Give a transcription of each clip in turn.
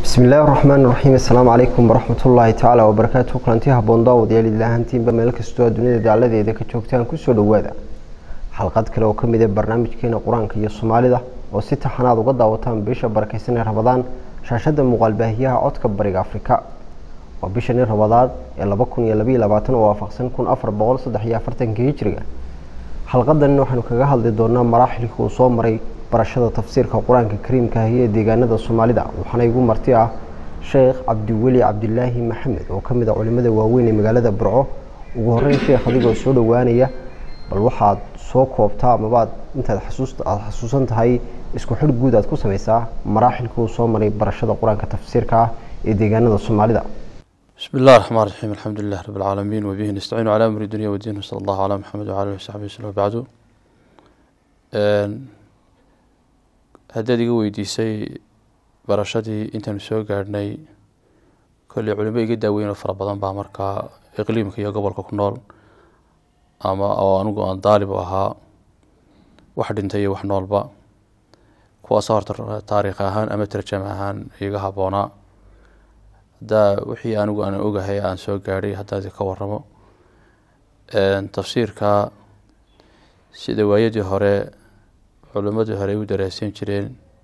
bismi illaahi raxmaan raxiim assalaamu calaykum waraxmatullaahi tacaala wabarakaatu kulanti haboon daawadayaal idilaahantiinba meel kastoo dunida daaladeeda ka joogtaan kusoo dhowaada xalqad kale oo kamid ah barnaamijkeena qur-aanka iyo soomaalida oo si taxanaad uga daawataan bisha barakeysan ee rabadaan shaashada muuqaalbaahiyaha codka bariga afrika waa bishani rabadaad ee laba kun iyo labaiyo labaatan oo waafaqsan kun afar boqol saddex iyo afartanka hijriga xalqadan waxaanu kaga hadli doonaa maraaxilkii uu soo maray barashada tafsiirka qur-aanka kariimka ahi ee deegaanada soomaalida waxaana igu marti ah sheekh cabdiweli cabdilaahi maxamed oo kamid a culimada waaweyn ee magaalada burco ugu horeyn sheekh adigoo soo dhowaanaya bal waxaad soo koobtaa amabaad intaad aada xasuusan tahay isku xidh guud aad ku sameysaa maraaxilkii uu soo maray barashada qur-aanka tafsiirka ah ee deegaanada soomaalida بسم الله الرحمن الرحيم الحمد لله رب العالمين وبه نستعين على أمر الدنيا والدين وصلى الله على محمد وعلى آله وصحبه وسلم بعد haddaad iga weydiisay barashadii intaanu soo gaadhnay kolley culimo iga daaweyn oo fara badan baa markaa iqliimka iyo gobolka ku nool ama oo anigu aan daalib u ahaa wax dhintay iyo wax noolba kuwaasoo horta taariikh ahaan ama tarjam ahaan iga habboonaa haddaa wixii anigu aan ogahay aan soo gaadhay haddaad ka waramo tafsiirka sida waayadii hore culimadii hore ay u daraasan jireen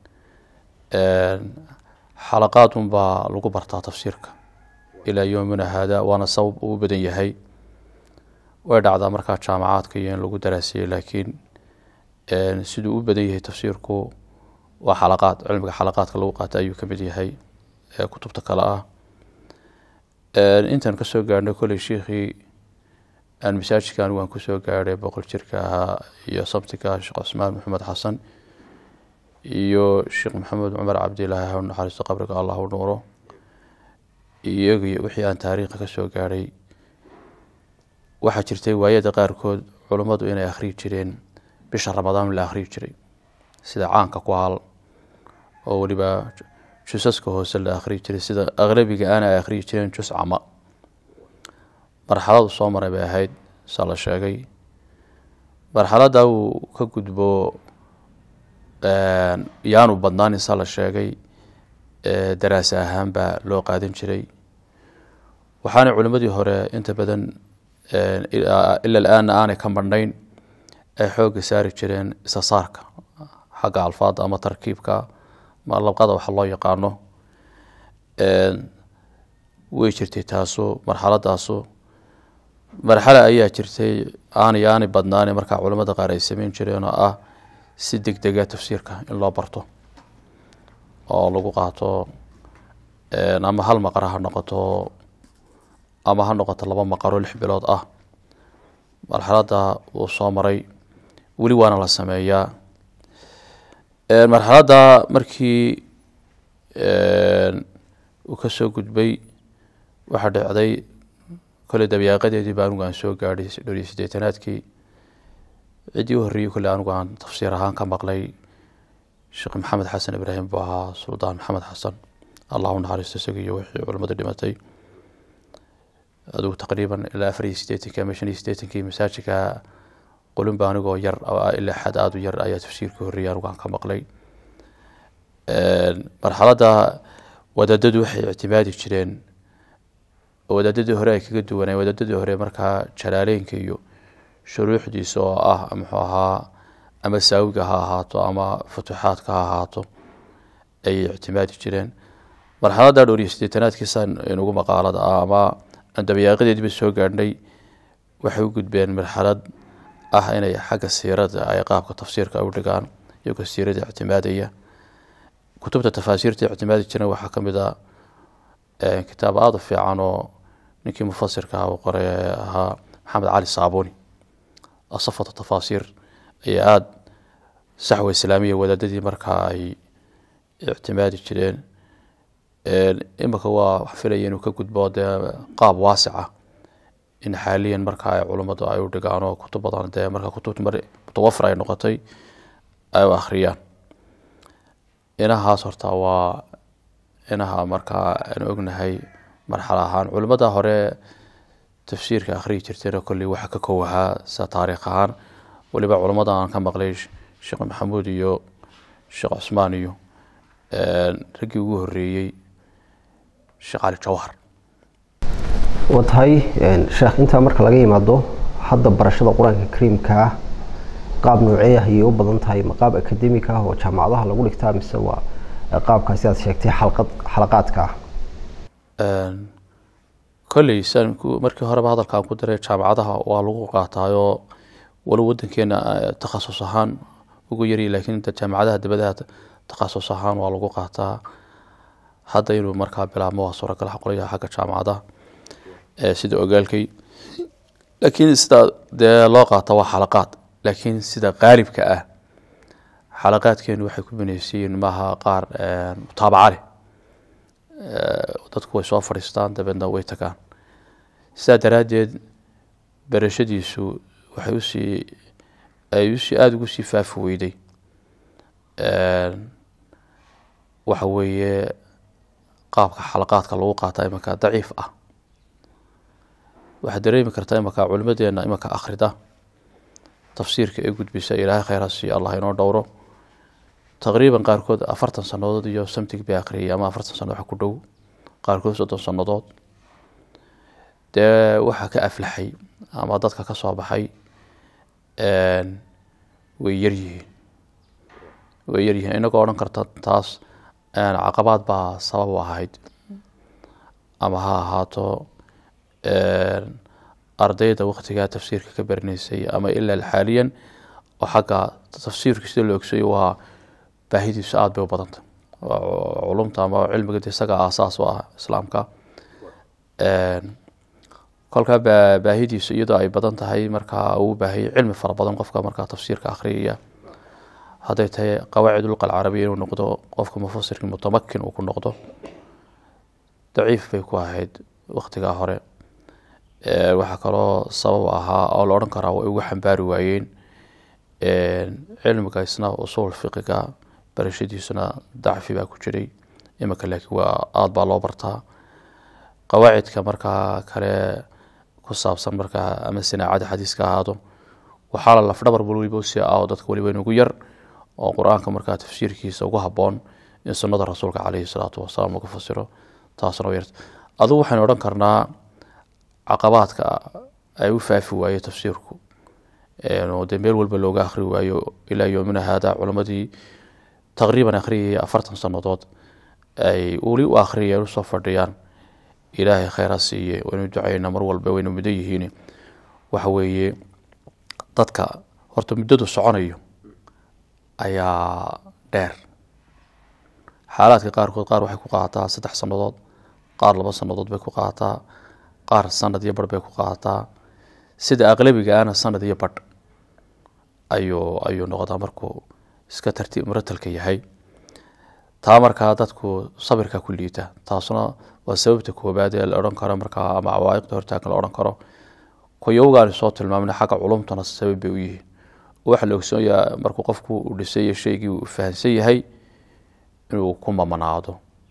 xalaqaad unbaa lagu bartaa tafsiirka ilaa yoomina haada waana sabab uu badan yahay way dhacdaa markaa jaamacaadka iyo in lagu daraasiyey laakiin siduu u badan yahay tafsiirku waa xalaqaad cilmiga xalaqaadka lagu qaata ayuu kamid yahay ee kutubta kale ah intaan kasoo gaadhnay kolley shiikhii aan masaajidka anigu aan kusoo gaadhay boqol jirka ahaa iyo sabtiga sheekh cusmaan maxamed xasan iyo sheekh maxamed cumar cabdilaahi ha naxariisto qabriga allah u nuuro iyagi wixii aan taariikha kasoo gaadhay waxaa jirtay waayada qaarkood culummadu inay akhriyi jireen bisha ramadaan la akhriyi jiray sida caanka ku hal oo weliba jusaska hoose la akhriyi jiray sida aqlabiga aana ay akhriyi jireen jus cama marxaladu soo maray bay ahayd saa la sheegay marxaladda uu ka gudbo yaanu badnaanin saa la sheegay daraasa ahaan baa loo qaadan jiray waxaana culimmadii hore inta badan ila la-aanna aanay ka madhnayn ay xoogga saari jireen isa saarka xagga alfaada ama tarkiibka ma labqada waxa loo yaqaano way jirtay taasu marxaladaasu marxale ayaa jirtay aanay aanay badnaane markaa culamada qaar ay sameyn jireen oo ah si deg dega tafsiirka in loo barto oo lagu qaato ama hal maqara ha noqoto ama ha noqoto laba maqaro lix bilood ah marxaladda uu soo maray weli waana la sameeyaa marxaladda markii uu kasoo gudbay waxaa dhacday kole dabyaaqadeedii ba anigu aan soo gaadhay dhowr iyo siddeetanaadkii ciddii u horreeyey kole anigu aan tafsiir ahaan ka maqlay sheekh maxamed xasan ibraahim buu ahaa suldaan maxamed xasan allah u naxariisto isaga iyo wixii culimmadu dhimatay adigu taqriiban ilaa afar iyo siddeetankii ama shan iyo siddeetankii masaajidka qulunba anigoo yar ilaa xad aada u yar ayaa tafsiirkii horreeyey anigu aan ka maqlay marxaladda wadaadadu waxay ictimaadi jireen wadaadadii hore ay kaga duwanay wadaadadii hore markaa jalaaleynka iyo shuruuxdiisa oo ah muxuu ahaa ama saawiga ha ahaato ama futuuxaadka ha ahaato ayay ictimaadi jireen marxaladda dhowr iyo siddeetanaadkiisaan inugu maqaalada ah ama dabayaaqadeediiba soo gaadhnay waxay u gudbeen marxalad ah inay xagga siirada ay qaabka tafsiirka u dhigaan iyagoo siirada ictimaadaya kutubta tafaasiirta ictimaadi jiren waxaa ka mid a kitaab aada u fiican oo ninkii mufasirka ah uu qoray ahaa maxamed cali saabuni asafata tafaasiir ayaa aada saxwa islaamiya wadaadadii markaa ay ictimaadi jireen imika waa wax filaya inuu ka gudbo dee qaab waasica in xaaliyan markaa ay culummadu ay u dhigaan oo kutub badan dee markaa kutubta mar mutawafir ay noqotay ay u akhriyaan inahaas horta waa inaha markaa aan ognahay marxalo ahaan culimmada hore tafsiirka akhriyi jirtayna kolley waxa ka kow ahaa sida taariikh ahaan weliba culimmada aan ka maqlay sheekh maxamuud iyo sheekh cusmaan iyo raggii ugu horeeyey sheekh cali jawhar waa tahay sheekh intaa marka laga yimaado hadda barashada qur-aanka kariimka ah qaab noocee ah ayay u badan tahay ma qaab akademika ah oo jaamacadaha lagu dhigtaa mise waa qaabkaasi aad sheegtay xalqad xalaqaadka ah kolley saan markii horeba hadalkaan ku diray jaamacadaha waa lagu qaataayoo wali wadankeena takhasus ahaan ugu yari laakiin inta jaamacadaha dabadaha takhasus ahaan waa lagu qaataa hadda inuu markaa bilaabmo waa suuragal qolyaha xagga jaamacadaha sida ogaalkay laakiin sida dee loo qaata waa xalaqaad laakiin sida qaalibka ah xalaqaadkeenu waxay ku binaysiyiin maaha qaar mutaabaca leh dadku way soo fadhiistaan dabeedna way tagaan sidaa daraaddeed barashadiisu waxay usii ay usii aada ugu sii faafi weyday waxa weeye qaabka xalaqaadka lagu qaata imanka daciif ah waxaad dareemi kartaa imanka culimadeena imanka akhrida tafsiirka ee gudbisa ilaahay khayra siiyo allah inoo dhowro taqriiban qaarkood afartan sanadood iyo samtig bay akhriyay ama afartan sano wax ku dhow qaarkood soddon sannadood dee waxaa ka aflaxay ama dadka ka soo baxay way yaryihiin way yaryihiin inagoo odhan karta taas caqabaad baa sabab u ahayd ama ha ahaato ardayda waktigaa tafsiirka ka baranaysay ama ilaa xaaliyan oo xagga tafsiirka sida loo ogsayo waa baahidiisu aada bay u badanta culumta ama cilmiga de isaga aasaas u ah islaamka kolkaa baahidiisu iyadoo ay badan tahay markaa uu baahayay cilmi fara badan qofka markaa tafsiirka akhriyaya hadday tahay qawaacid ulqa alcarabiya inuu noqdo qofka mufasirka mutamakin uu ku noqdo daciif bay ku ahayd waktigaa hore waxaa kaloo sabab ahaa oo la odhan karaa way ugu xambaari waayeen cilmiga isna usuul fiqiga barashadiisuna dacfi baa ku jiray iminka laakiin waa aada baa loo bartaa qawaacidka markaa kale ku saabsan markaa ama sinaacada xadiiska ahaado waxaa la lafdhabar waliba si ah oo dadka waliba inugu yar oo qur-aanka markaa tafsiirkiisa ugu habboon in sunnada rasuulka caleyhi salaatu wasalaam lagu fasiro taasna yar adugu waxaynu odhan karnaa caqabaadka ay u faafi waaye tafsiirku dee meel walba looga akhri waayo ilaa yoomina haada culammadii taqriiban akhriyaya afartan sannadood ay weli u akhriyeen usoo fadhiyaan ilaahay kheyra siiye waynu ducaynaa mar walba waynu mudan yihiin waxa weeye dadka horta muddadu soconayo ayaa dheer xaalaadka qaarkood qaar waxay ku qaadataa saddex sannadood qaar laba sannadood bay ku qaadataa qaar sanad iyo barh bay ku qaadataa sida aqlabiga ana sanad iyo badh ayuu ayuu noqdaa markuu iska tartiib muratalka yahay taa markaa dadku sabirka ku liita taasuna waa sababta koobaad ee la odhan karo markaa ama cawaa'iqda hortaagan la odhan karo kuyowgaani soo tilmaamna xagga culumtana sabab bay u yihiin waxaa la ogsoonyaa markuu qofku uu dhisay shaygii uu fahansan yahay inuu ku mamanaado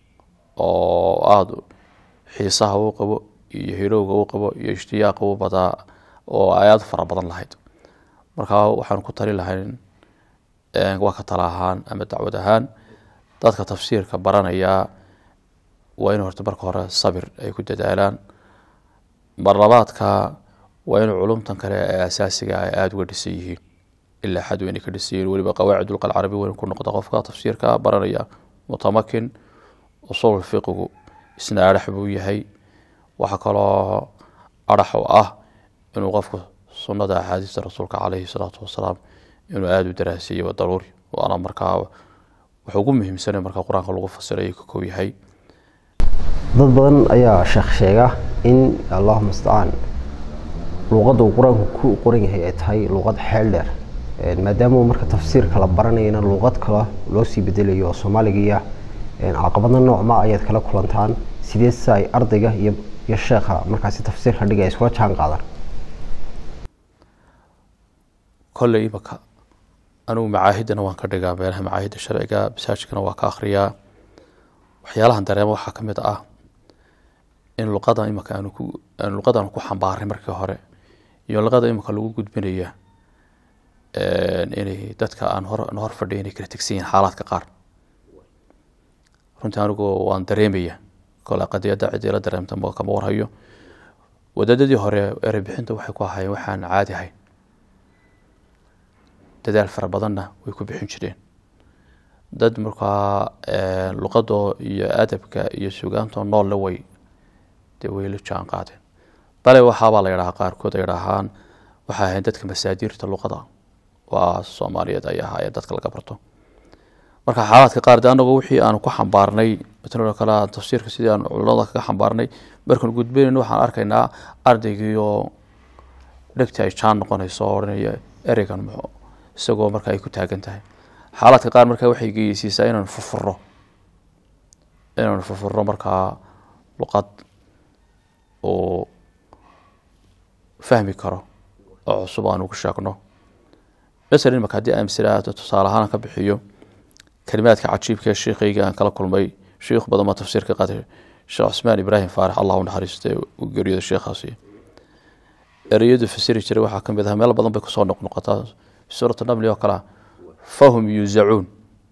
oo aada xiisaha uu qabo iyo hirowga uu qabo iyo ishtiyaaqa uu badaa oo ay aada fara badan lahayd markaa waxaan ku tali lahayn waa ka tala ahaan ama dacwad ahaan dadka tafsiirka baranayaa waa in horta marka hore sabir ay ku dadaalaan marlabaadka waa in culumtan kale ee asaasiga ay aada uga dhisan yihiin ilaa xad weynay ka dhisan yihiin weliba qawaacid ulqa alcarabi weyn ku noqda qofka tafsiirka baranaya mutamakin usul fiqigu isna adhax buu yahay waxaa kaloo adhax u ah inuu qofku sunnada axaadiista rasuulka caleyhi salaatu wasalaam inuu aada u daraasiiyo waa daruuri waana markaa wuxuu ugu muhiimsana markaa qur-aanka lagu fasiray ka kow yahay dad badan ayaa sheekh sheega in allahuma mustacaan luuqadda uu qur-aanku ku qoran yahay ay tahay luuqad xeel dheer maadaama marka tafsiirka la baranayana luuqad kale loo sii bedelayo oo soomaaligiiya caqabadna noocma ayaad kala kulantaan sidee si ay ardayga iyo iyo sheekha markaasi tafsiirka dhigay iskula jaan qaadaan kolley imaka anigu macaahidana waan ka dhigaa meelaha macaahidda sharciga masaajidkana waa ka akhriyaa waxyaalahan dareema waxaa ka mid ah in luqadan imaka aanu ku aan luqadan ku xambaaray markii hore iyo luqada imaka lagu gudbinaya inay dadka aan hor aan hor fadhiya inay kala tegsan yihiin xaalaadka qaar runtii anigu waan dareemaya kole qadiyadda cidii la dareemta kama warhayo wadaadadii hore erey bixinta waxay ku ahaayeen waxaan caadi ahayn dadaal fara badanna way ku bixin jireen dad markaa luqadoo iyo adabka iyo sugaantoo noolle way dee way la jaan qaadeen bale waxaabaa la yidhahaa qaarkood ay yidhaahaan waxay ahayn dadka masaadirta luqada waa soomaaliyeed ay ahaayeen dadka laga barto marka xaalaadka qaar de anagu wixii aanu ku xambaarnay matalan kale tafsiirka sidii aanu culimada kaga xambaarnay markaan gudbinayno waxaan arkaynaa ardaygiioo dhegti ay jaan noqonayso oo odhanaya ereygan muxuu isagoo marka ay ku taagan tahay xaalaadka qaar markaa waxay geysiisaa inaanu furfuro inaanu furfuro markaa luqad uu fahmi karo oo cusub aanu ku sheegno masalan imaka haddii amsila tusaale ahaan ka bixiyo kalimaadka cajiibka ee sheikayga aan kala kulmay sheikh badan baa tafsiir ka qaatay sheekh cusmaan ibraahim faarax allah u naxariistay uu geeriyooda sheekhaasi ereyadu fasiri jiray waxaa ka mid ah meel badan bay kusoo noqnoqotaa suuratu namli oo kalea fahum yuusacuun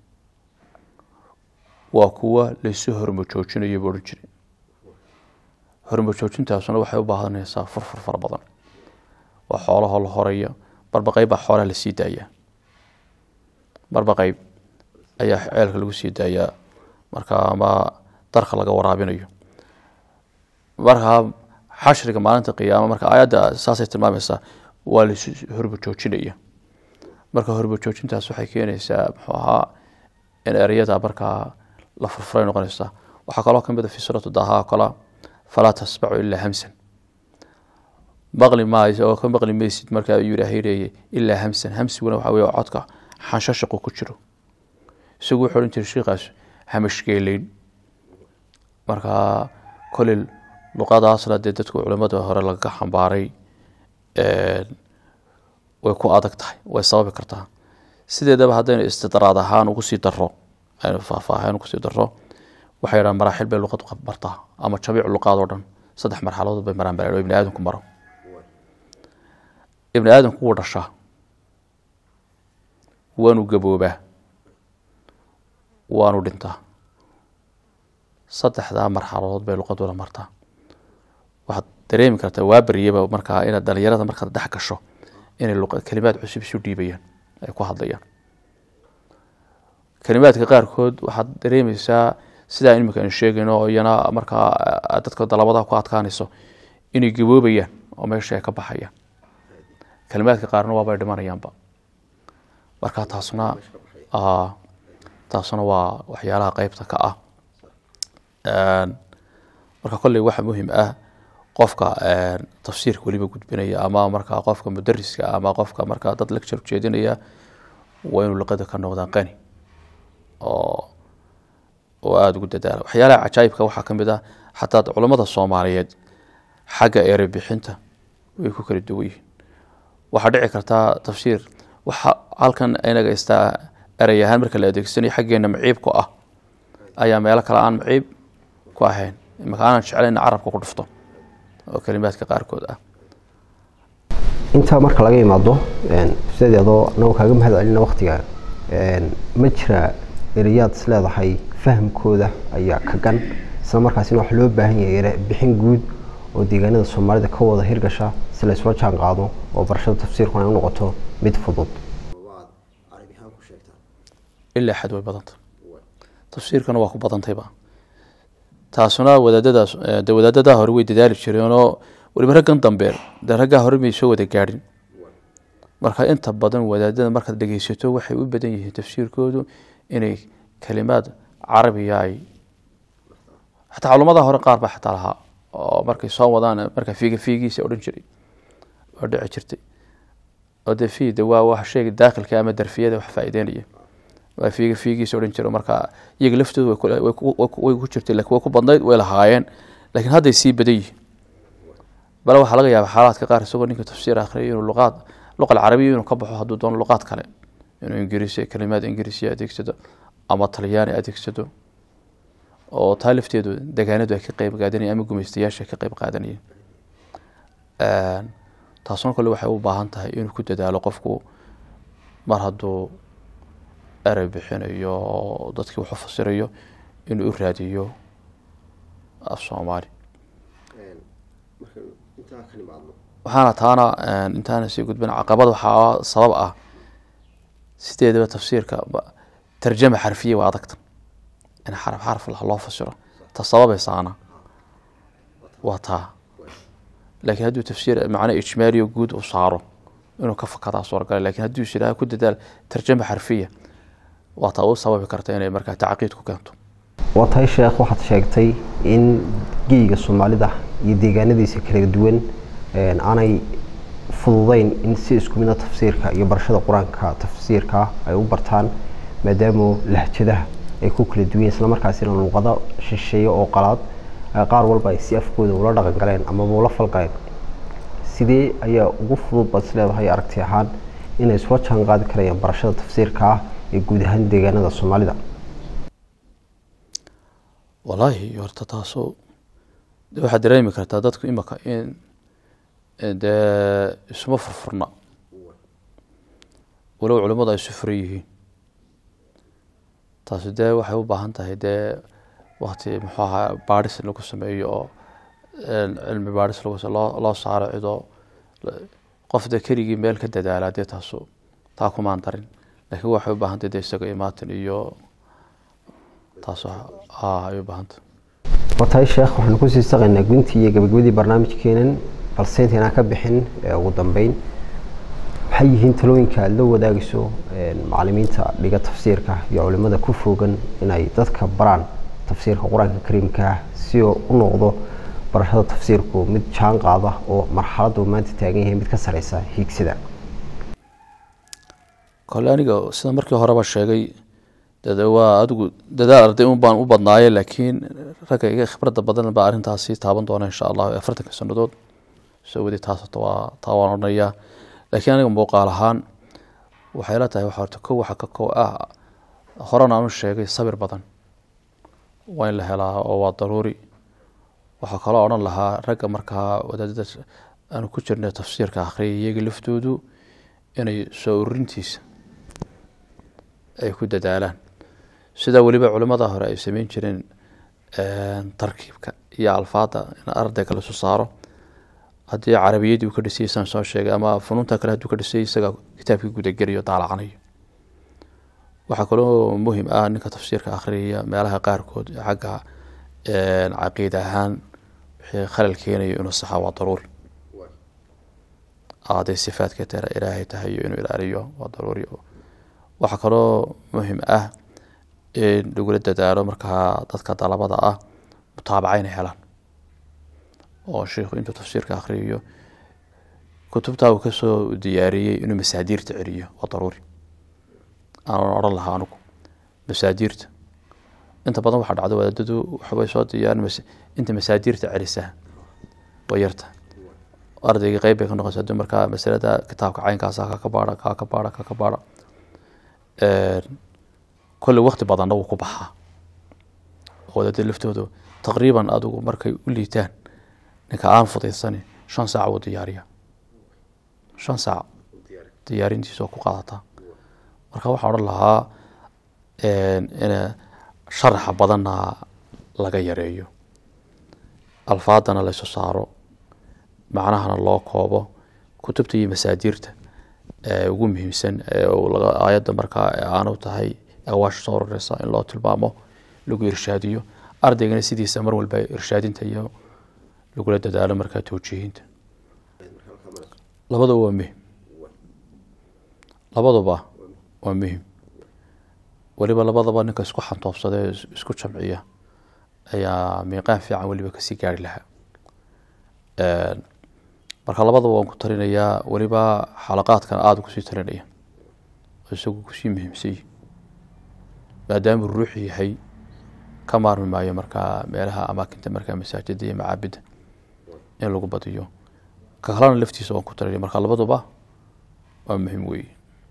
waa kuwa laysu hormojoojinayo buu odhan jiray hormojoojintaasuna waxay u baahanaysaa furfur fara badan waa xoolahoo la horaya marba qeyb baa xoolaha lasii daayaa marba qeyb ayaa ceelka lagu sii daayaa marka ama darka laga waraabinayo markaa xashriga maalinta qiyaama marka aayadda saasay tilmaamaysaa waa laisu hormojoojinaya marka hormojoojintaas waxay keenaysaa muxuu ahaa in ereyada markaa la furfuray noqonaysa waxaa kaloo kamid a fi suuratu daha oo kale falaa tasmacu ilaa hamsan maqli maayo oo ka maqli maysid markaa ayuu ilaahay leeyay ilaa hamsan hamsiguna waxa weye codka xanshashaqu ku jiro isagu wuxuu odhan jiray sheikaas hamashgeeleyn markaa koley luqadaasna dee dadku culimada hore lagaga xambaaray way ku adag tahay way sababi kartaa sideedaba haddaynu istidraad ahaan ugu sii daro aynu faahfaahayn ugu sii daro waxay yidhahan maraaxil bay luqad bartaa ama jabiic luqaad oo dhan saddex marxaladood bay maraan baa ibni aadamku maro ibni aadamku wuu dhashaa waanu gaboobaa waanu dhintaa saddexdaa marxaladood bay luqaduna martaa waxaad dareemi kartaa waa baryaba markaa inaad dhalinyarada markaad dhex gasho inay kelimaad cusub isu dhiibayaan ay ku hadlayaan kelimaadka qaarkood waxaad dareemeysaa sidaa imika aynu sheegayno oo iyana markaa dadka dalabada ku adkaanayso inay gaboobayaan oo meesha ay ka baxayaan kelimaadka qaarna waabay dhimanayaanba marka taasna taasna waa waxyaalaha qeybta ka ah marka kolley waxa muhim ah qofka tafsiirka weliba gudbinaya ama markaa qofka mudariska ama qofka markaa dad lecture ujeedinaya waa inuu luqada ka noqdaan qani oo oo aada ugu dadaala waxyaalaha cajaayibka waxaa ka mid ah xataa culammada soomaaliyeed xagga ere bixinta way ku kala duwan yihiin waxaa dhici kartaa tafsiir waxa halkan inaga istaa erey ahaan marka la adeegsanayo xaggeena maciib ku ah ayaa meelo kale aan maciib ku ahayn imaka aanan jeclayn carabka ku dhufto oo kelimaadka qaarkood ah intaa marka laga imaado sideedoo anagoo kaaga mahad celina waktiga ma jira erayaad is leedahay fahamkooda ayaa ka gan isla markaasina wax loo baahan yahay bixin guud oo deegaanada soomaalida ka wada hirgasha si la isla jaan qaado oo barashada tafsiirkuna ay u noqoto mid fudud ilaa xad way badanta tafsiirkana waa ku badantayba taasuna wadaadadaas de wadaadadaa hore way dadaali jireenoo weliba raggan dambe de raggaa hore may soo wada gaadhin marka inta badan wadaadada markaad dhegeysato waxay u badan yihiin tafsiirkoodu inay kelimaad carabiya ay xataa culumada hore qaar baa xataa lahaa oo markay soo wadaan marka fiiga fiigiisa odhan jiray oo dhici jirtay oo de fi de waa wax sheega daakilka ama darfiyada wax faa'iideynaya waa fiiga fiigiisa odhan jira marka iyaga laftoodu way ku jirtay lakin way ku badnayd way lahaayeen laakiin hadday sii badan yihiin bale waxaa laga yaaba xaalaadka qaar isagoo ninka tafsiir akhriya inuu luqaad luqa alcarabiya inuu ka baxo hadduu doono luqaad kale inuu ingiriisi kelimaad ingiriisiya adeegsado ama talyaani adeegsado oo taa lafteedu degaanadu ay ka qeyb qaadanayeen ama gumaystayaasha ay ka qeyb qaadanayeen taasuna kale waxay u baahan tahay inuu ku dadaalo qofku mar hadduu erey bixinayo dadkii wuxuu fasirayo inuu u raadiyo af soomaali waxaana taana intaana sii gudbin caqabad waxaa sabab ah sideedaba tafsiirka tarjama xarfiya waa adagta in xaraf xarf loo fasiro ta sababaysaana waa taa laakiin hadduu tafsiir macno ijmaaliyo guud uu saaro inuu ka fakadaa suuragala lakin hadduu is yidhaha ku dadaal tarjama xarfiya waa taa u sababi karta inay markaa tacqiid ku keento waa tahay sheekh waxaad sheegtay in geyga soomaalida iyo deegaanadiisa kala duwan aanay fududeyn in si isku mida tafsiirka iyo barashada qur-aanka tafsiirka ay u bartaan maadaama lahjadaha ay ku kala duwan islamarkaasina luuqado shisheeye oo qalaad qaar walba ay si afkooda ula dhaqan galeen amaba ula falgaleen sidee ayaa ugu fudud baad is leedahay aragti ahaan inay isula jaan qaadi karayaan barashada tafsiirka ah ee guud ahaan deegaanada soomaalida wallaahi horta taasoo de waxaad dareemi kartaa dadku imaka in dee isuma furfurna walow culimmadu ay isu furan yihiin taasi dee waxay u baahan tahay dee wakti muxuu ahaa baadhis lagu sameeyo oo cilmi baadhis lagu loo loo saaro cidoo qof dee keligii meel ka dadaala dee taasu taa kumaan darin laakiin waxay u baahan tahay dee isaga imaatin iyo taas ay u baahanta waa tahay sheekh waxaanu kusii saqaynaa guntii iyo gabagabadii barnaamijkeenan balse intaynaan ka bixin ugu dambeyn maxay yihiin talooyinka aada la wadaagayso macalimiinta dhiga tafsiirka iyo culimada ku foogan inay dadka baraan tafsiirka qur-aanka kariimka ah si oo u noqdo barashada tafsiirku mid jaan qaada oo marxaladda uu maanta taagan yahay mid ka sareysa hiigsida kole aniga sida markii horeba sheegay dade waa adigu dadaal arday un baan u badnaaye laakiin ragga iga khibradda badan baa arrintaasi taaban doona insha allah afartanka sanadood soo wadi taas horta waa taa waan odhanayaa laakiin aniga muuqaal ahaan waxay la tahay waxa horta kow waxa ka kow ah horena aanu sheegay sabir badan waa in la helaa oo waa daruuri waxaa kaloo odhan lahaa ragga markaa wadaadada aanu ku jirnay tafsiirka akhriyay iyaga laftoodu inay soo ururintiisa ay ku dadaalaan sidaa weliba culimmada hore ay sameyn jireen tarkiibka iyo alfaada in ardayga lasu saaro haddii carabiyadii uu ka dhisay saan soo sheegay ama funuunta kale hadduu ka dhisay isaga kitaabkii gudageliyo daalacanayo waxaa kaloo muhim ah ninka tafsiirka akhriyaya meelaha qaarkood xagga caqiida ahaan wixii khalal keenayo inuu saxa waa daruuri hadday sifaadka tera ilaahay tahay inuu ilaaliyo waa daruuri waxaa kaloo muhim ah in lagula dadaalo markaa dadka dalabada ah mutaabaca inay helaan oo sheikhu intuu tafsiirka akhriyayo kutubtaa uu kasoo diyaariyey inuu masaadiirta celiyo waa daruuri aanan odhan lahaa anugu masaadiirta inta badan waxaa dhacda wadaadadu waxbay soo diyaarin inta masaadiirta celisaa waa yarta ardayga qeyb bay ka noqonaysa hadii markaa masalada kitaabka caynkaasa kaka baara kaka baara kaka baara kolley wakti badanna wuu ku baxaa wadaadada laftoodu taqriiban adigu markay u liitaan ninka aan fudaysani shan saac wuu diyaariya shan saac diyaarintiisa oo ku qaadataa marka waxaa odhan lahaa in sharaxa badanna laga yareeyo alfaadana laysu saaro macnahana loo koobo kutubta iyo masaadiirta ugu muhiimsan aayadda markaa aanu tahay awaasha soo roreysa in loo tilmaamo lagu irshaadiyo ardaygana sidiisa mar walba irshaadinta iyo lagula dadaalo markaa towjiihinta labaduba waa muhim labaduba waa muhim weliba labadaba ninka isku xantoobsadee isku jamciya ayaa miiqaan fiican weliba kasii gaari lahaa marka labadaba waan ku talinayaa weliba xalaqaadkan aada kusii talinaya oo isagu kusii muhiimsay maadaamuu ruuxu yahay ka maarmi maayo markaa meelaha amaakinta markaa masaajida iyo macaabidda in lagu badiyo ka kalena laftiisa waan ku talinaya marka labaduba waa muhiim weeye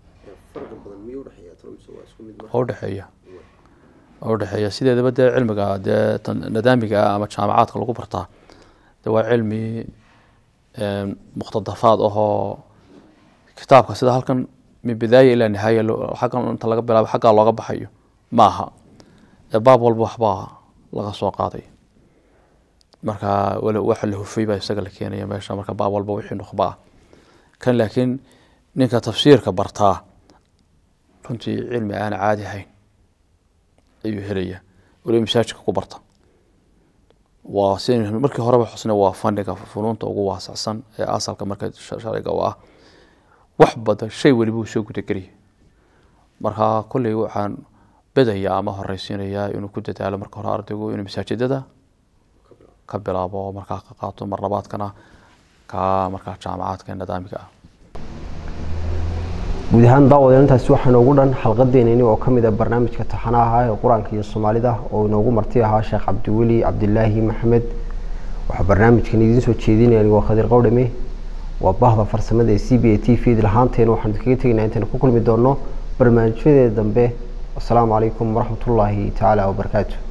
waa udhexeeya waa udhexeeya sideedaba dee cilmiga dee nadaamiga ah ama jaamacaadka lagu bartaa de waa cilmi muqtadafaad ahoo kitaabka sida halkan min bidaaya ilaa nihaaya xaggan inta laga bilaabo xaggaa looga baxayo ma aha baab walba waxbaa laga soo qaaday markaa waxa la hufay baa isaga la keenaya meesha marka baab walba wixii nukhba ah kan laakiin ninka tafsiirka bartaa runtii cilmi aan caadi ahayn ayuu helaya waliba masaajidka ku barta waa si markii horeba xusna waa faniga funuunta ugu waasacsan ee asalka marka sharciga u ah wax badan shay weliba uu soo gudageliya marka kolley waxaan bedaya ama horeysiinayaa inuu ku dadaalo marka hore ardaygu inuu masaajidada ka bilaabo markaa ka qaato mar labaadkana ka markaa jaamacaadka nidaamiga ah guud ahaan daawadeen intaasi waxaa noogu dhan xalqadeenani oo kamid a barnaamijka taxanaha ee qur-aanka iyo soomaalida oo inoogu marti ahaa sheekh cabdiweli cabdilaahi maxamed waxaa barnaamijkan idiin soo jeedinaya anigoo khadiir qowdhame waa bahda farsamada ee c b a t v lahaanteena waxaan kaga tegaynaa intaan ku kulmi doono barnaamijyadeeda dambe wasalaamu calaykum waraxmatullaahi tacaala wabarakaatu